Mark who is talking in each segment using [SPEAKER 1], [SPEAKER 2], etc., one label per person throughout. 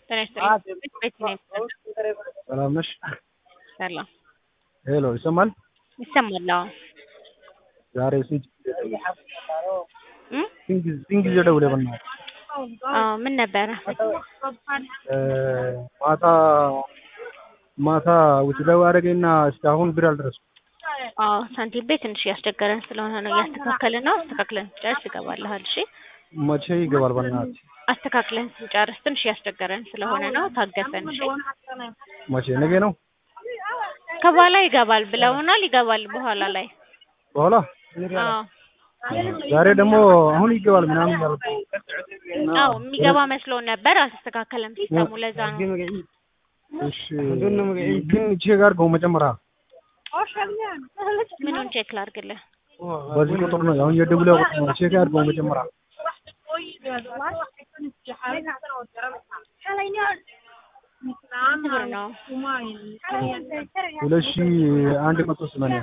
[SPEAKER 1] ጤና ይስጥልኝ። ቤት ነው የሚሰጠው።
[SPEAKER 2] ሰላም ነሽ?
[SPEAKER 1] ሰላም
[SPEAKER 2] ሄሎ ይሰማል?
[SPEAKER 1] ይሰማል። አዎ
[SPEAKER 2] ዛሬ ስንት
[SPEAKER 1] እም?
[SPEAKER 2] ስንት ጊዜ ደውለህ በእናትህ?
[SPEAKER 1] አዎ ምን ነበረ?
[SPEAKER 2] እ ማታ ማታ ውጭ ላይ አደረገኝና እስካሁን ብር አልደረስኩም።
[SPEAKER 1] አዎ ሳንቲም ቤት ትንሽ እያስቸገረን ስለሆነ ነው እያስተካከልን ነው። አስተካክለን ስንጨርስ ይገባልሃል። እሺ
[SPEAKER 2] መቼ ይገባል በእናትህ?
[SPEAKER 1] አስተካክለን ስንጨርስ ትንሽ እያስቸገረን ስለሆነ ነው። ታገሰን። እሺ
[SPEAKER 2] መቼ ነገ ነው?
[SPEAKER 1] ከበኋላ ይገባል ብለውናል። ይገባል በኋላ ላይ።
[SPEAKER 2] በኋላ
[SPEAKER 1] አዎ
[SPEAKER 2] ዛሬ ደግሞ አሁን ይገባል ምናምን ያልኩ
[SPEAKER 1] አዎ የሚገባ መስሎን ነበር። አልተስተካከለም ሲስተሙ። ለዛ ነው።
[SPEAKER 2] እሺ ግን ቼክ አድርገው መጀመሪያ
[SPEAKER 1] ምኑን ቼክ ላድርግልህ?
[SPEAKER 2] በዚህ ቁጥር ነው አሁን የደውለው ቁጥር ነው። ቼክ አድርገው መጀመሪያ
[SPEAKER 1] ስንት ብር ነው?
[SPEAKER 2] ሁለት ሺህ አንድ መቶ ሰማንያ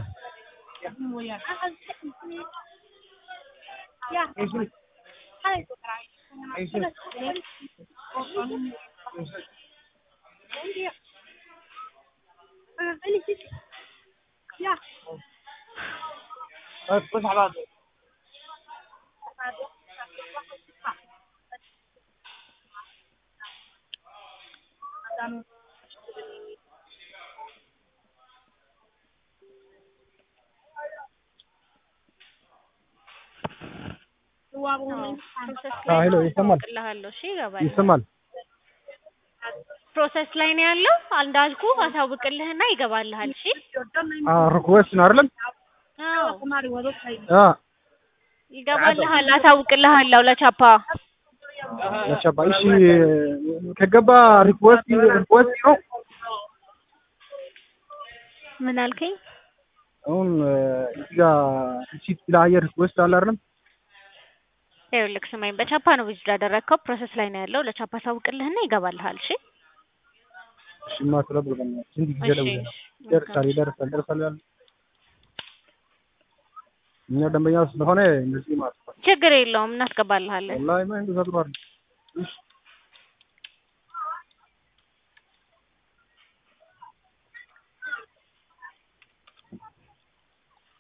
[SPEAKER 2] ሄሎ ይሰማል?
[SPEAKER 1] እልሃለሁ። እሺ ይገባል።
[SPEAKER 2] ይሰማል?
[SPEAKER 1] ፕሮሰስ ላይ ነው ያለው። እንዳልኩ አሳውቅልህና ይገባልሃል። እሺ
[SPEAKER 2] ሪኩዌስት ነው አይደለም?
[SPEAKER 1] አዎ
[SPEAKER 2] አ
[SPEAKER 1] ይገባልሃል። አሳውቅልሃለሁ ለቻፓ
[SPEAKER 2] ለቻባ እሺ ከገባ ሪኩዌስት ሪኩዌስት ነው
[SPEAKER 1] ምን አልከኝ?
[SPEAKER 2] አሁን እዚህ ጋር ሲት ለአየር ሪኩዌስት አለ አይደለም?
[SPEAKER 1] ይኸውልህ ስማኝ፣ በቻፓ ነው ቪዚት ያደረግከው። ፕሮሰስ ላይ ነው ያለው። ለቻፓ አሳውቅልህና ይገባልሃል። እሺ
[SPEAKER 2] እሺ ማስረብ በእናትህ ስንት ጊዜ
[SPEAKER 1] እሺ
[SPEAKER 2] ደውለህ ይደርሳል ይደርሳል ይደርሳል ያለ እኛ ደንበኛ ስለሆነ እንደዚህ ማለት ነው።
[SPEAKER 1] ችግር የለውም እናስገባልሃለን።
[SPEAKER 2] ወላሂ ማ እንደዛ ጥሩ አይደለም። እሺ